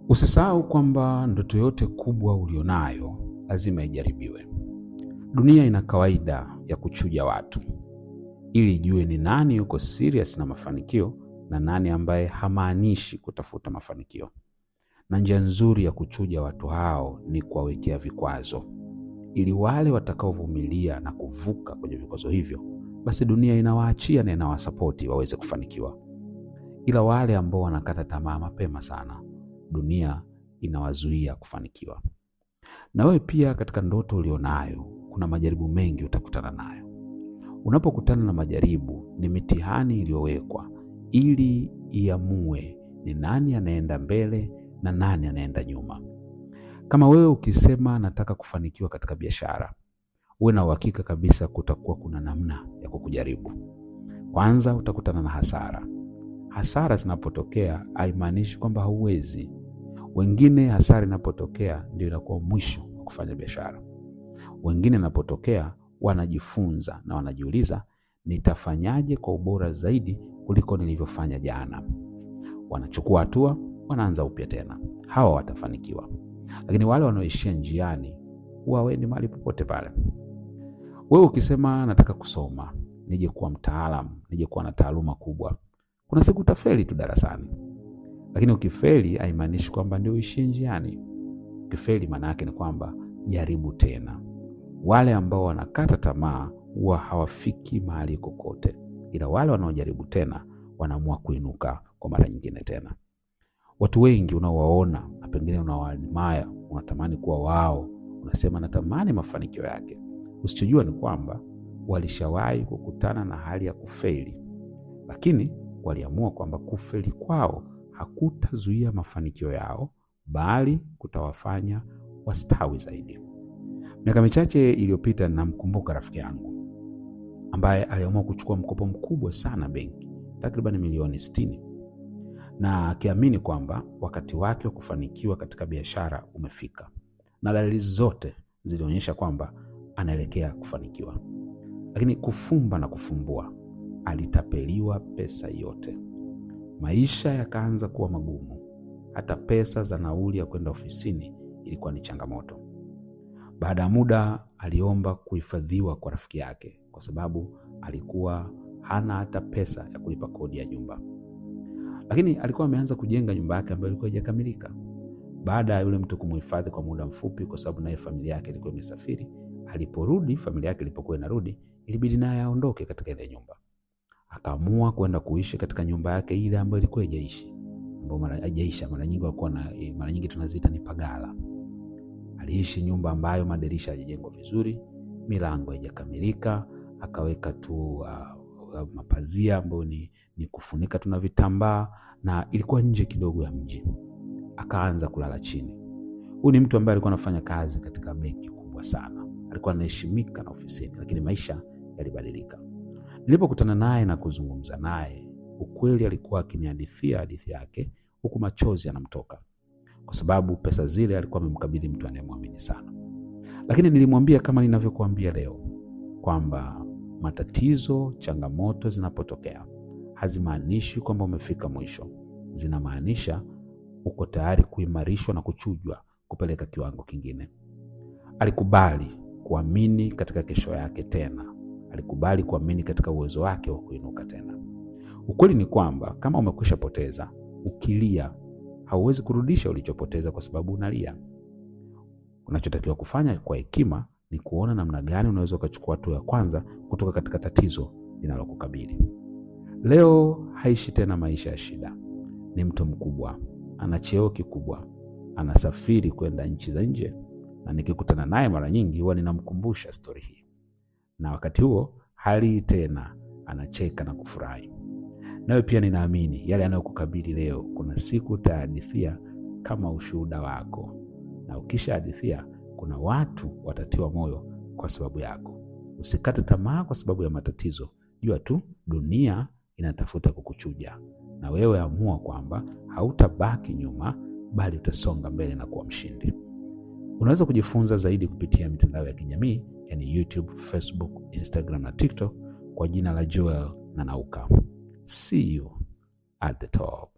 Usisahau kwamba ndoto yote kubwa ulionayo lazima ijaribiwe. Dunia ina kawaida ya kuchuja watu ili ijue ni nani yuko serious na mafanikio na nani ambaye hamaanishi kutafuta mafanikio. Na njia nzuri ya kuchuja watu hao ni kuwawekea vikwazo, ili wale watakaovumilia na kuvuka kwenye vikwazo hivyo, basi dunia inawaachia na inawasapoti waweze kufanikiwa. Ila wale ambao wanakata tamaa mapema sana, dunia inawazuia kufanikiwa. Na wewe pia, katika ndoto ulionayo, kuna majaribu mengi utakutana nayo. Unapokutana na majaribu, ni mitihani iliyowekwa ili iamue ni nani anaenda mbele na nani anaenda nyuma. Kama wewe ukisema nataka kufanikiwa katika biashara, uwe na uhakika kabisa kutakuwa kuna namna ya kukujaribu. Kwanza utakutana na hasara. Hasara zinapotokea haimaanishi kwamba hauwezi. Wengine hasara inapotokea ndio inakuwa mwisho wa kufanya biashara. Wengine inapotokea wanajifunza na wanajiuliza, nitafanyaje kwa ubora zaidi kuliko nilivyofanya jana. Wanachukua hatua, wanaanza upya tena. Hawa watafanikiwa, lakini wale wanaoishia njiani huwa hawaendi mahali popote pale. Wewe ukisema nataka kusoma, nije kuwa mtaalamu, nije kuwa na taaluma kubwa, kuna siku utafeli tu darasani. Lakini ukifeli haimaanishi kwamba ndio uishie njiani. Ukifeli maana yake ni kwamba jaribu tena. Wale ambao wanakata tamaa huwa hawafiki mahali kokote, ila wale wanaojaribu tena wanaamua kuinuka kwa mara nyingine tena. Watu wengi unaowaona na pengine unawaadmire, unatamani kuwa wao, unasema natamani mafanikio yake. Usichojua ni kwamba walishawahi kukutana na hali ya kufeli, lakini waliamua kwamba kufeli kwao hakutazuia mafanikio yao, bali kutawafanya wastawi zaidi. Miaka michache iliyopita, namkumbuka rafiki yangu ambaye aliamua kuchukua mkopo mkubwa sana benki, takriban milioni sitini, na akiamini kwamba wakati wake wa kufanikiwa katika biashara umefika, na dalili zote zilionyesha kwamba anaelekea kufanikiwa. Lakini kufumba na kufumbua, alitapeliwa pesa yote. Maisha yakaanza kuwa magumu, hata pesa za nauli ya kwenda ofisini ilikuwa ni changamoto. Baada ya muda aliomba kuhifadhiwa kwa rafiki yake, kwa sababu alikuwa hana hata pesa ya kulipa kodi ya nyumba. Lakini alikuwa ameanza kujenga nyumba yake ambayo ilikuwa haijakamilika. Baada ya yule mtu kumhifadhi kwa muda mfupi, kwa sababu naye familia yake ilikuwa imesafiri, aliporudi, familia yake ilipokuwa inarudi, ilibidi naye aondoke katika ile nyumba. Akaamua kwenda kuishi katika nyumba yake ile ambayo ilikuwa haijaishi, ambayo mara haijaisha. Mara nyingi walikuwa na mara nyingi tunaziita ni pagala. Aliishi nyumba ambayo madirisha hayajajengwa vizuri, milango haijakamilika, akaweka tu uh, uh, mapazia ambayo ni, ni kufunika tuna vitambaa, na ilikuwa nje kidogo ya mji. Akaanza kulala chini. Huyu ni mtu ambaye alikuwa anafanya kazi katika benki kubwa sana, alikuwa anaheshimika na ofisini, lakini maisha yalibadilika. Nilipokutana naye na kuzungumza naye, ukweli alikuwa akinihadithia hadithi yake, huku machozi yanamtoka kwa sababu pesa zile alikuwa amemkabidhi mtu anayemwamini sana. Lakini nilimwambia kama ninavyokuambia leo kwamba matatizo, changamoto zinapotokea hazimaanishi kwamba umefika mwisho, zinamaanisha uko tayari kuimarishwa na kuchujwa kupeleka kiwango kingine. Alikubali kuamini katika kesho yake tena, alikubali kuamini katika uwezo wake wa kuinuka tena. Ukweli ni kwamba kama umekwisha poteza, ukilia hauwezi kurudisha ulichopoteza kwa sababu unalia. Unachotakiwa kufanya kwa hekima ni kuona namna gani unaweza ukachukua hatua ya kwanza kutoka katika tatizo linalokukabili. Leo haishi tena maisha ya shida, ni mtu mkubwa, ana cheo kikubwa, anasafiri kwenda nchi za nje, na nikikutana naye mara nyingi huwa ninamkumbusha stori hii, na wakati huo hali tena anacheka na kufurahi. Nawe pia ninaamini yale yanayokukabili leo, kuna siku utahadithia kama ushuhuda wako, na ukishahadithia, kuna watu watatiwa moyo kwa sababu yako. Usikate tamaa kwa sababu ya matatizo. Jua tu dunia inatafuta kukuchuja, na wewe amua kwamba hautabaki nyuma, bali utasonga mbele na kuwa mshindi. Unaweza kujifunza zaidi kupitia mitandao ya kijamii yani YouTube, Facebook, Instagram na TikTok kwa jina la Joel Nanauka. See you at the top.